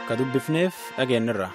ka dubbifneef dhageenyirra.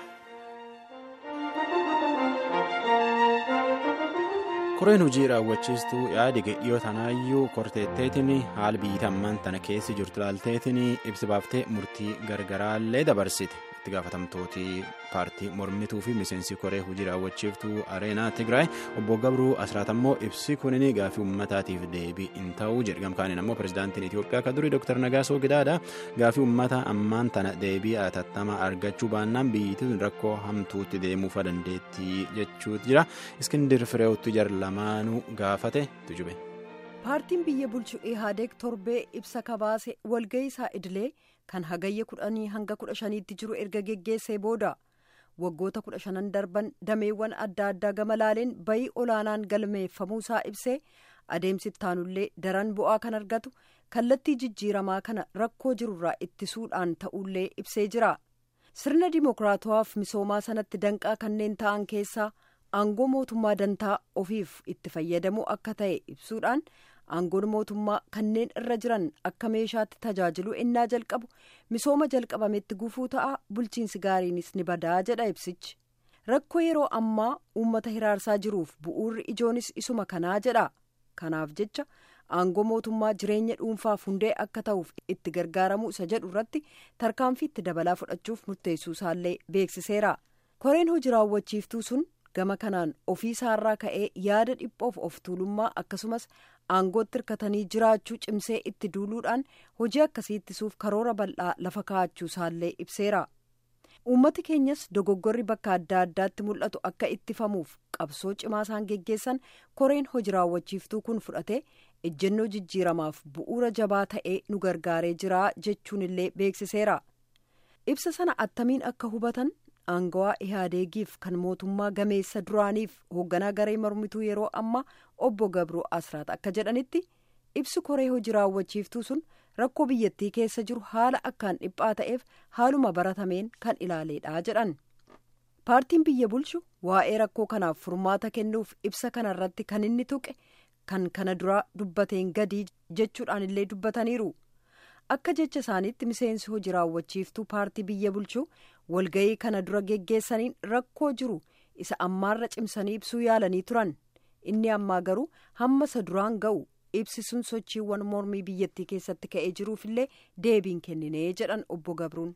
koreen hojii raawwachiistuu yaada dhiyoo tanaayyuu korteetteetiin haala biyyi ammaan tana keessa jirtu ilaalteetiin ibsa baaftee murtii gargaraallee dabarsite itti gaafatamtooti paartii mormituu fi miseensi koree hojii raawwachiiftuu areenaa tigraay obbo gabruu asraat ammoo ibsi kunin gaafii uummataatiif deebii hin ta'uu jedhu gamkaaniin ammoo pirezidaantiin itiyoophiyaa ka durii dooktar nagaasoo gidaadha gaafii uummata ammaan tana deebii atattamaa argachuu baannaan biyyittiin rakkoo hamtuutti deemuufa dandeettii jechuutu jira iskindir fireewutti jar lamaanuu gaafate tujube. paartiin biyya bulchu ihaadeeg torbee ibsa kabaase walga'ii isaa idilee kan hagayya kudhanii hanga kudha shaniitti jiru erga geggeessee booda waggoota kudha shanan darban dameewwan adda addaa gama laaleen bayii olaanaan galmeeffamuu isaa ibsee adeemsi ittaanullee daran bu'aa kan argatu kallattii jijjiiramaa kana rakkoo jirurraa ittisuudhaan ta'ullee ibsee jira sirna dimookiraatawaaf misoomaa sanatti danqaa kanneen ta'an keessaa aangoo mootummaa dantaa ofiif itti fayyadamuu akka ta'e ibsuudhaan aangoon mootummaa kanneen irra jiran akka meeshaatti tajaajilu ennaa jalqabu misooma jalqabametti gufuu ta'a bulchiinsi gaariinis ni badaa jedha ibsichi rakkoo yeroo ammaa uummata hiraarsaa jiruuf bu'uurri ijoonis isuma kanaa jedha kanaaf jecha aangoo mootummaa jireenya dhuunfaaf hundee akka ta'uuf itti gargaaramuu isa jedhu irratti tarkaanfii itti dabalaa fudhachuuf murteessuu isaallee beeksiseera koreen hojii raawwachiiftuu sun. gama kanaan ofii isaarraa ka'ee yaada dhiphoof of tuulummaa akkasumas aangootti hirkatanii jiraachuu cimsee itti duuluudhaan hojii akkasii ittisuuf karoora bal'aa lafa kaa'achuu isaallee ibseera uummati keenyas dogoggorri bakka adda addaatti mul'atu akka ittifamuuf qabsoo cimaa isaan geggeessan koreen hojii raawwachiiftuu kun fudhatee ejjennoo jijjiiramaaf bu'uura jabaa ta'ee nu gargaaree jira jechuun illee beeksiseera ibsa sana attamiin akka hubatan. aangawaa ihaadeegiif kan mootummaa gameessa duraaniif hoogganaa garee mormituu yeroo ammaa obbo gabroo asraat akka jedhanitti ibsi koree hojii raawwachiiftuu sun rakkoo biyyattii keessa jiru haala akkaan dhiphaa ta'eef haaluma baratameen kan ilaaleedha jedhan paartiin biyya bulchu waa'ee rakkoo kanaaf furmaata kennuuf ibsa kanarratti kan inni tuqe kan kana duraa dubbateen gadii jechuudhaan illee dubbataniiru. akka jecha isaaniitti miseensi hojii raawwachiiftuu paartii biyya bulchuu walga'ii kana dura geggeessaniin rakkoo jiru isa ammaarra cimsanii ibsuu yaalanii turan inni ammaa garuu hamma isa duraan ga'u ibsisuun sochiiwwan mormii biyyattii keessatti ka'ee jiruufillee deebiin kenninee jedhan obbo Gabruun.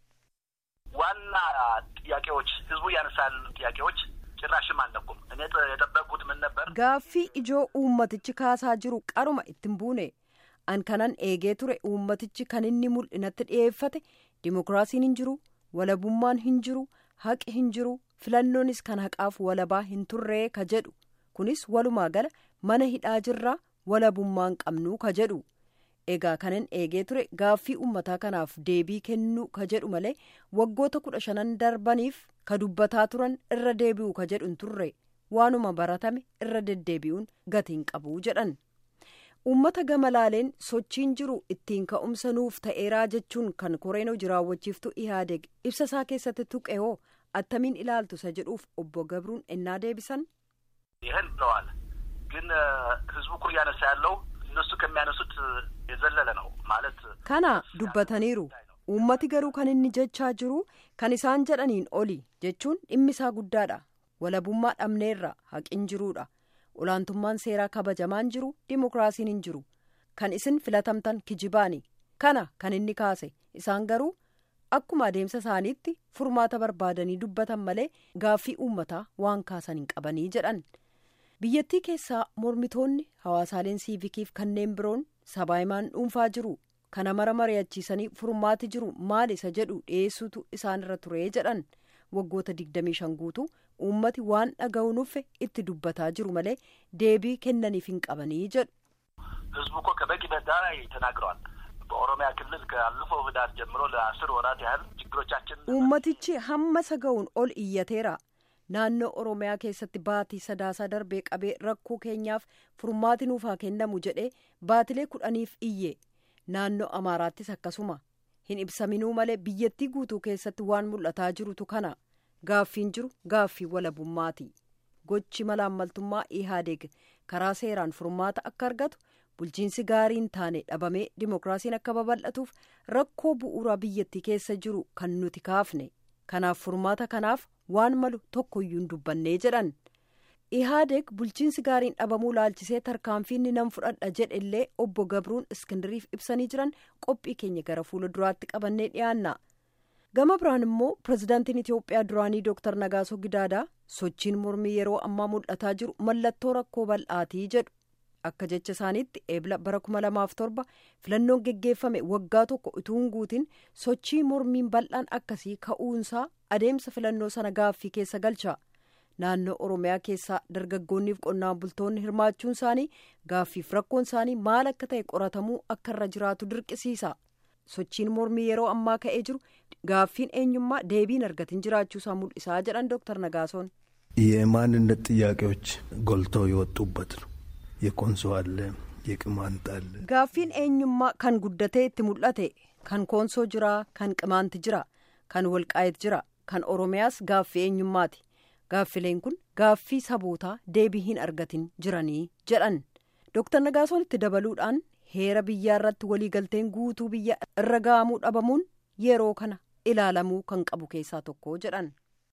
ዋና ጥያቄዎች ህዝቡ ያነሳል ጥያቄዎች ጭራሽም አልነኩም እኔ የጠበቅኩት ምን ነበር gaaffii ijoo uummatichi kaasaa jiru qaruma ittiin buune. an kanan eegee ture uummatichi kan inni mul'inatti dhiyeeffate dimokiraasiin hin jiru walabummaan hin jiru haqi hin jiru filannoonis kan haqaaf walabaa hin turree ka jedhu kunis walumaa gala mana hidhaa jirraa walabummaan qabnuu ka jedhu egaa kanan eegee ture gaaffii uummataa kanaaf deebii kennuu ka jedhu malee waggoota kudha shanan darbaniif ka dubbataa turan irra deebi'u ka jedhu hin turre waanuma baratame irra deddeebi'uun gatiin qabuu jedhan. uummata gama laaleen sochiin jiru ittiin ka'umsa nuuf ta'eeraa jechuun kan koreen hojii raawwachiiftuu ihaadeeg ibsa isaa keessatti tuqe hoo attamiin ilaaltu isa jedhuuf obbo gabruun ennaa deebisan. ይህን ብለዋል ግን ህዝቡ እኮ እያነሳ ያለው እነሱ ከሚያነሱት የዘለለ ነው ማለት kana dubbataniiru uummati garuu kan inni jechaa jiru kan isaan jedhaniin oli jechuun dhimmi isaa guddaadha walabummaa dhabneerra haqin jiruudha. olaantummaan seeraa kabajamaan jiru dimokiraasiin hin jiru kan isin filatamtan kijibaani kana kan inni kaase isaan garuu akkuma adeemsa isaaniitti furmaata barbaadanii dubbatan malee gaaffii uummataa waan kaasan hin qabanii jedhan biyyattii keessaa mormitoonni hawaasaaleen siivikiif kanneen biroon sabaahimaan dhuunfaa jiru kana mara mari'achiisanii furmaati jiru maal isa jedhu dhiyeessuutu isaanirra turee jedhan waggoota 25 guutuu uummati waan dhaga'u nuffe itti dubbataa jiru malee deebii kennaniif hin qabanii jedhu. ህዝቡ እኮ ከበቂ በላይ ተናግረዋል። በኦሮሚያ ክልል ካለፈው ህዳር ጀምሮ ለአስር ወራት ያህል ችግሮቻችን uummatichi hamma saga'uun ol iyyateera naannoo oromiyaa keessatti baatii sadaasaa darbee qabee rakkoo keenyaaf furmaati nuuf haa kennamu jedhee baatilee kudhaniif iyye naannoo amaaraattis akkasuma hin ibsaminuu malee biyyattii guutuu keessatti waan mul'ataa jirutu kana gaaffiin jiru gaaffii walabummaati gochi malaammaltummaa ihaadeeg karaa seeraan furmaata akka argatu bulchiinsi gaariin taane dhabamee dimookiraasiin akka babal'atuuf rakkoo bu'uuraa biyyattii keessa jiru kan nuti kaafne kanaaf furmaata kanaaf waan malu tokkoyyuu hin dubbannee jedhan. ihaadeeg bulchiinsi gaariin dhabamuu laalchisee tarkaanfiinni nan fudhadha jedhe illee obbo gabruun iskindiriif ibsanii jiran qophii keenya gara fuula duraatti qabannee dhiyaanna gama biraan immoo pirezidaantiin itiyoophiyaa duraanii dooktar nagaasoo gidaadaa sochiin mormii yeroo ammaa mul'ataa jiru mallattoo rakkoo bal'aatii jedhu akka jecha isaaniitti eebla bara kuma lamaaf torba filannoon geggeeffame waggaa tokko utuu hin guutin sochii mormiin bal'aan akkasii ka'uunsaa adeemsa filannoo sana gaaffii keessa galcha. naannoo oromiyaa keessaa dargaggoonniif qonnaan bultoonni hirmaachuun isaanii gaaffiif rakkoon isaanii maal akka ta'e qoratamuu akka irra jiraatu dirqisiisa sochiin mormii yeroo ammaa ka'ee jiru gaaffiin eenyummaa deebiin argatin jiraachuusaa mul'isaa jedhan dooktar nagaasoon. የማንነት ጥያቄዎች ጎልተው የወጡበት ነው የኮንሶ አለ የቅማንት አለ gaaffiin eenyummaa kan guddatee itti mul'ate kan koonsoo jira kan qimaanti jira kan walqaayit jira kan oromiyaas gaaffii eenyummaati. gaaffileen kun gaaffii sabootaa deebii hin argatin jiranii jedhan dooktar nagaasoon itti dabaluudhaan heera biyyaa irratti waliigalteen guutuu biyya irra ga'amuu dhabamuun yeroo kana ilaalamuu kan qabu keessaa tokko jedhan.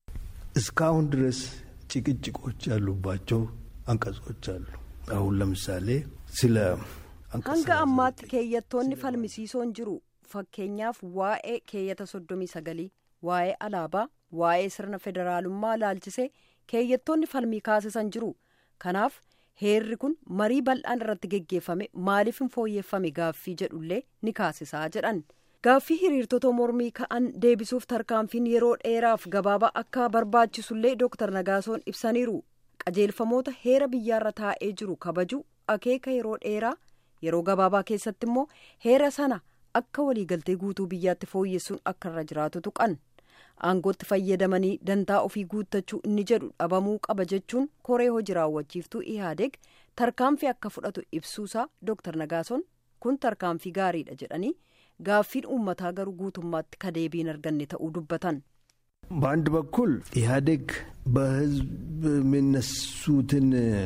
እስካሁን ድረስ ጭቅጭቆች ያሉባቸው አንቀጾች አሉ። አሁን ለምሳሌ ስለ hanga ammaatti keeyyattoonni falmisiisoon jiru fakkeenyaaf waa'ee keeyyata soddomii sagalii waa'ee alaabaa waa'ee sirna federaalummaa laalchisee keeyyattoonni falmii kaasisan jiru kanaaf heerri kun marii bal'aan irratti geggeeffame maaliif hin fooyyeffame gaaffii jedhullee ni kaasisaa jedhan gaaffii hiriirtota mormii ka'an deebisuuf tarkaanfiin yeroo dheeraaf gabaabaa akka barbaachisullee dooktar nagaasoon ibsaniiru qajeelfamoota heera biyyaarra taa'ee jiru kabaju akeeka yeroo dheeraa yeroo gabaabaa keessatti immoo heera sana akka waliigaltee guutuu biyyaatti fooyyessuun akka irra jiraatu tuqan. aangootti fayyadamanii dantaa ofii guuttachuu inni jedhu dhabamuu qaba jechuun koree hojii raawwachiiftuu ihaadeeg tarkaanfii akka fudhatu ibsuusaa dooktar nagaasoon kun tarkaanfii gaariidha jedhanii gaaffiin uummataa garuu guutummaatti kadeebiin arganne ta'uu dubbatan. በአንድ በኩል ኢህአዴግ በህዝብ የሚነሱትን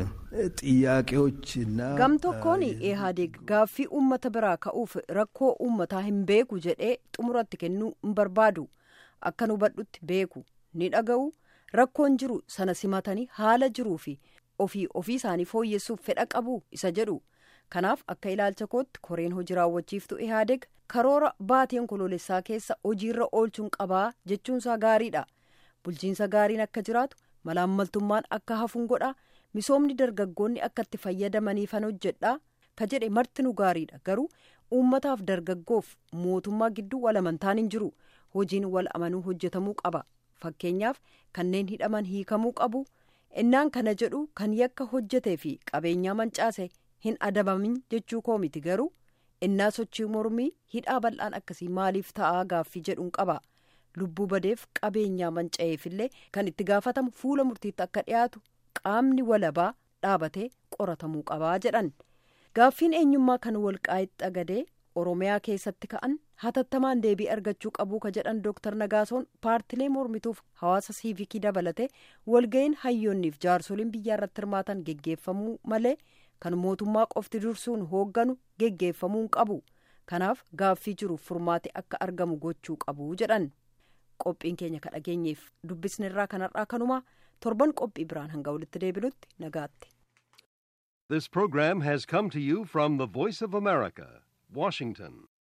ጥያቄዎች እና gam tokkoon ihaadeeg gaaffii uummata biraa ka'uuf rakkoo uummataa hin beeku jedhee xumuratti kennuu hin barbaadu. akkan hubadhutti beeku ni dhaga'u rakkoon jiru sana simatanii haala jiruu fi ofii ofii isaanii fooyyessuuf fedha qabu isa jedhu kanaaf akka ilaalcha kootti koreen hojii raawwachiiftu ihaadeeg karoora baateen kololessaa keessa hojiirra oolchuun qabaa jechuunsaa gaariidha bulchiinsa gaariin akka jiraatu malaammaltummaan akka hafuun godha misoomni dargaggoonni akka itti fayyadamaniifan hojjedha ka jedhe marti nu gaariidha garuu uummataaf dargaggoof mootummaa gidduu walamantaan hin jiru. hojiin wal amanuu hojjetamuu qaba fakkeenyaaf kanneen hidhaman hiikamuu qabu innaan kana jedhu kan yakka hojjetee fi qabeenyaa mancaase hin adabamin jechuu koo miti garuu innaa sochii mormii hidhaa bal'aan akkasii maaliif ta'aa gaaffii jedhuun qaba lubbuu badeef qabeenyaa manca'eefillee kan itti gaafatamu fuula murtiitti akka dhiyaatu qaamni walabaa dhaabatee qoratamuu qabaa jedhan gaaffiin eenyummaa kan walqaa'itti agadee oromiyaa keessatti ka'an hatattamaan deebii argachuu qabuu ka jedhan dooktar nagaasoon paartilee mormituuf hawaasa siivikii dabalate walga'iin hayyoonniif jaarsoliin biyyaa irratti hirmaatan geggeeffamuu malee kan mootummaa qofti dursuun hoogganu geggeeffamuu qabu kanaaf gaaffii jiruuf furmaate akka argamu gochuu qabu jedhan qophiin keenya ka dhageenyeef dubbisnirraa kanarraa kanumaa torban qophii biraan hanga walitti deebinutti nagaatti. This program has come to you from the Voice of America, Washington.